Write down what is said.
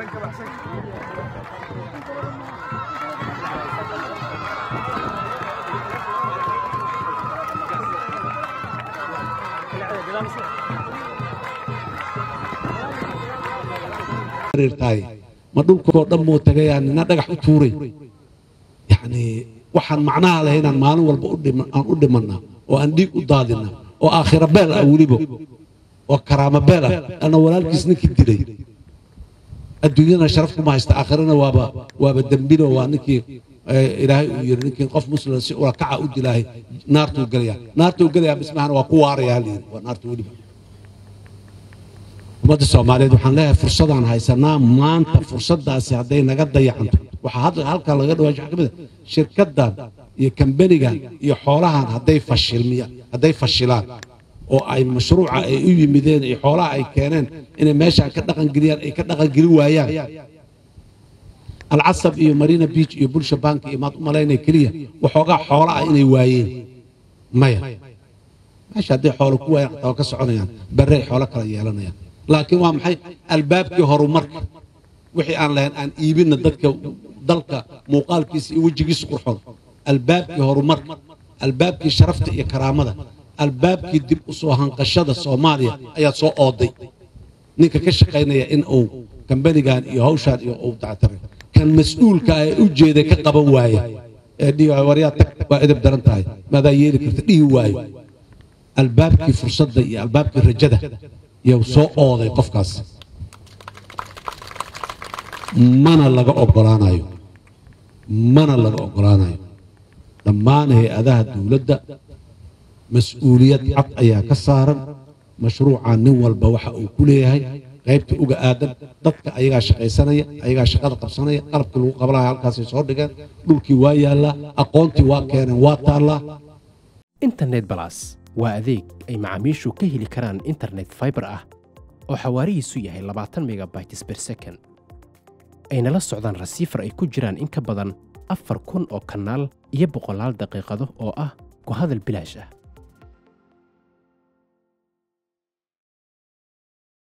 tahay ma dhulkoo dhan moo tagayaa nina dhagax u tuuray yacni waxaan macnaha lahay inaan maalin walba u dhima- aan u dhimanna oo aan dhiig u daadina oo aakhira beel ah weliba oo karaamo beel ah ana walaalkiis ninkii dilay adduunyadana sharaf kuma haysta aakhirana waaba waaba dembino waa ninkii eh, ilaahay uu yiri ninkii qof muslim si ula kaca u dilaahay naartuu gelaya naartuu gelaya bismahana waa ku waaraya haliyiri waa naarta weliba ummadda soomaaliyeed waxaan leeyahay fursadaan haysanaa maanta fursadaasi hadday naga dayacanto waxaa hadda halkan laga dhawaa waxaa ka mid ah shirkaddan iyo kambanigan iyo xoolahan hadday fashilmiya hadday fashilaan oo ay mashruuca ay u yimideen iyo xoolaha ay keeneen inay meeshaan ka dhaqangeliyaan ay ka dhaqangeli waayaan alcasab iyo marina beach iyo bulsha bank iyo maad u malaynaya keliya waxoogaa xoola ah inay waayeen maya meesha hadday xoolo ku waayaan xataa waa ka soconayaan berre ay xoolo kala yeelanayaan laakiin waa maxay albaabkii horumarka wixii aan lahayn aan iibinna dadka dalka muuqaalkiisa iyo wejigiisa qurxoon albaabkii horumarka albaabkii sharafta iyo karaamada albaabkii dib u soo hanqashada soomaaliya ayaad soo ooday ninka ka shaqaynaya in uu kambanigan iyo hawshaan iyo uu dactaray kan mas-uulka ah ee u jeeday ka qaban waaya ee dhihi waaya, waryaa tag waa edeb daran tahay maadaa yeeli karta dhihi waayo albaabkii fursadda iyo albaabkii rajada yuu soo ooday qofkaas mana laga ogolaanayo mana laga ogolaanayo dhammaan hay-adaha dowladda mas-uuliyad cad ayaa ka saaran mashruucan nin walba waxa uu ku leeyahay qaybta uga aadan dadka ayagaa shaqaysanaya ayagaa shaqada qabsanaya qalabkii lagu qabanaya halkaasay soo dhigeen dhulkii waa yaallaa aqoontii waa keeneen waa taallaa internet balas waa adeeg ay macaamiishu ka heli karaan internet fiber ah oo xawaarihiisu yahay 20 megabytes per second ayna la socdaan rasiifar ay ku jiraan in ka badan afar kun oo kanaal iyo boqolaal daqiiqado oo ah ku hadal bilaash ah